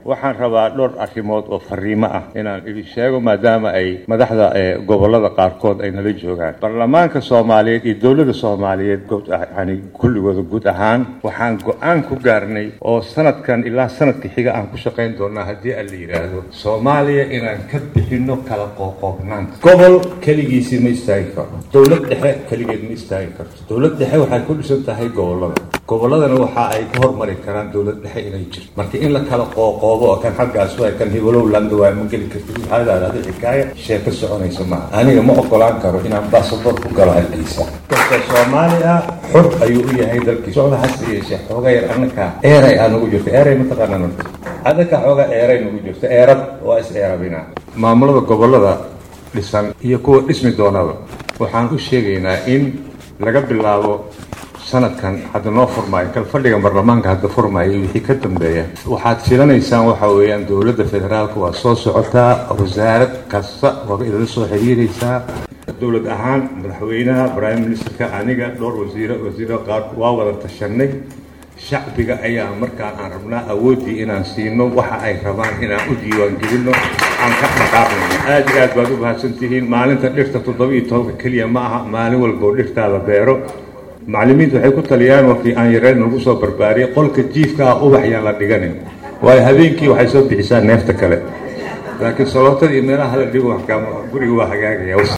waxaan rabaa dhowr arrimood oo fariimo ah inaan idin sheego maadaama ay madaxda gobolada qaarkood ay nala joogaan baarlamaanka soomaaliyeed iyo dowladda soomaaliyeed yani kulligooda guud ahaan waxaan go-aan ku gaarnay oo sanadkan ilaa sanadka xiga aan ku shaqayn doonaa haddii aan la yidhaahdo soomaaliya inaan ka bixino kala qooqoobnaanta gobol keligiisii ma istaagi karo dowlad dhexe keligeed ma istaagi karto dowlad dhexe waxay ku dhisan tahay gobolada goboladana waxa ay ka hormari karaan dowlad dhexe inay jirto marka in la kala qooqoobo oo kan xaggaas waa kan hibalowlanda waa ma geli kartid waxaadaada adi xikaaya sheeko soconaysa maaha aniga ma ogolaan karo inaan basaboor ku galo halkiisa dadka soomaali ah xor ayuu u yahay dalkii socda hase yeeshee xooga yar annaka eeray aa nagu jirto eeray mataqaanaa marka adaka xooga eeray nagu jirto eerad waa is eerabina maamulada gobolada dhisan iyo kuwa dhismi doonaba waxaan u sheegaynaa in laga bilaabo sanadkan hadda noo furmaayo kal fadhiga baarlamaanka hadda furmaayo iyo wixii ka dambeeya waxaad filanaysaan waxa weeyaan dowladda federaalka waa soo socotaa wasaarad kasta waa idala soo xiriiraysaa dowlad ahaan madaxweynaha prime ministerka aniga dhowr wasiiro wasiiro qaar waa wada tashanay shacbiga ayaa markaan aan rabnaa awooddii inaan siino waxa ay rabaan inaan u diiwaangelinno aan ka dhaqaaqnayno aad iyo aad baad u mahadsan tihiin maalinta dhirta toddoba iyo tobanka keliya ma aha maalin walboo dhirtaada beero macallimiintu waxay ku taliyaan wakii aan yareyn nagu soo barbaariyay qolka jiifka ah ubax yaan la dhiganin waayo habeenkii waxay soo bixisaa neefta kale laakiin salootadii meelaha la dhigo guriga waa hagaagaya